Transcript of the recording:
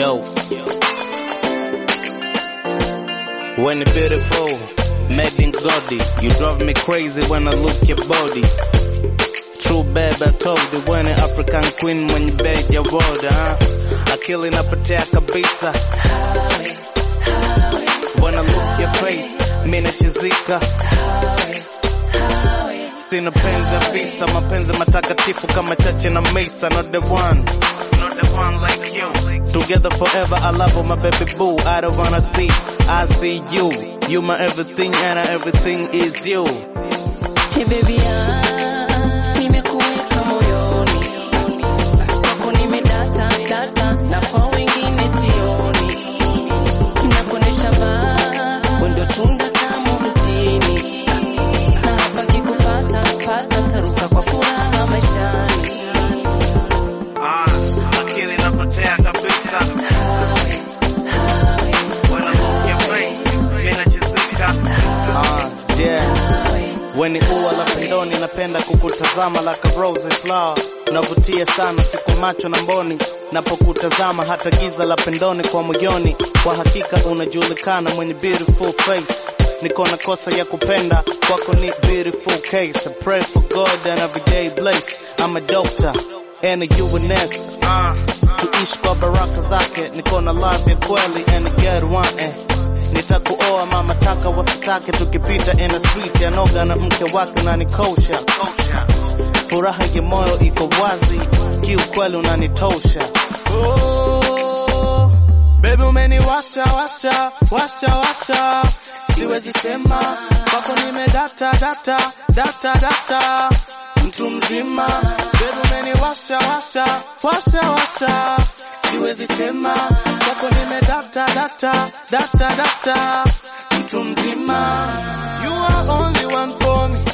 Yo. When you're beautiful, made in Godi, you drive me crazy when I look your body. True babe, I told you when an African queen when you beg your word, huh? Akili napotea kabisa. When I look your face, mimi nachizika. Sina penzi ya visa, mapenzi matakatifu kama chache na mesa, not the one. Not the one like you. Together forever, I love you, my baby boo. I don't wanna see, I see you. You my everything and everything is you. Hey baby, ah, nimekuweka moyoni, kwako nimedata data, na kwa wengine sioni, nakuonesha ba wendo tunda tamu mtini, na hapa kikupata pata taruka kwa furaha maishani. Ah, akili inapotea kabisa. When I look your face, mimi nachizika. Ah, yeah. When ni ua la pendoni, napenda kukutazama like a rose flower. Unavutia sana siku macho na mboni, napokutazama hata giza la pendoni kwa moyoni. Kwa hakika unajulikana mwenye beautiful face. Niko na kosa ya kupenda kwako ni beautiful case. I pray for God and every day bless. I'm a doctor and a UNS. Uh, tuishi kwa baraka zake, niko na love ya kweli and a good one eh. Nitakuoa mama taka wasitake, tukipita in the street ya noga na mke wake unanikosha. Furaha ya moyo iko wazi, kiukweli unanitosha. Oh, baby umeniwasha washa washa washa, siwezi sema kwako nimedata data data data, mtu mzima. Baby umeniwasha washa washa washa, siwezi sema kwako nimedata data data data, mtu mzima. You are only one for me.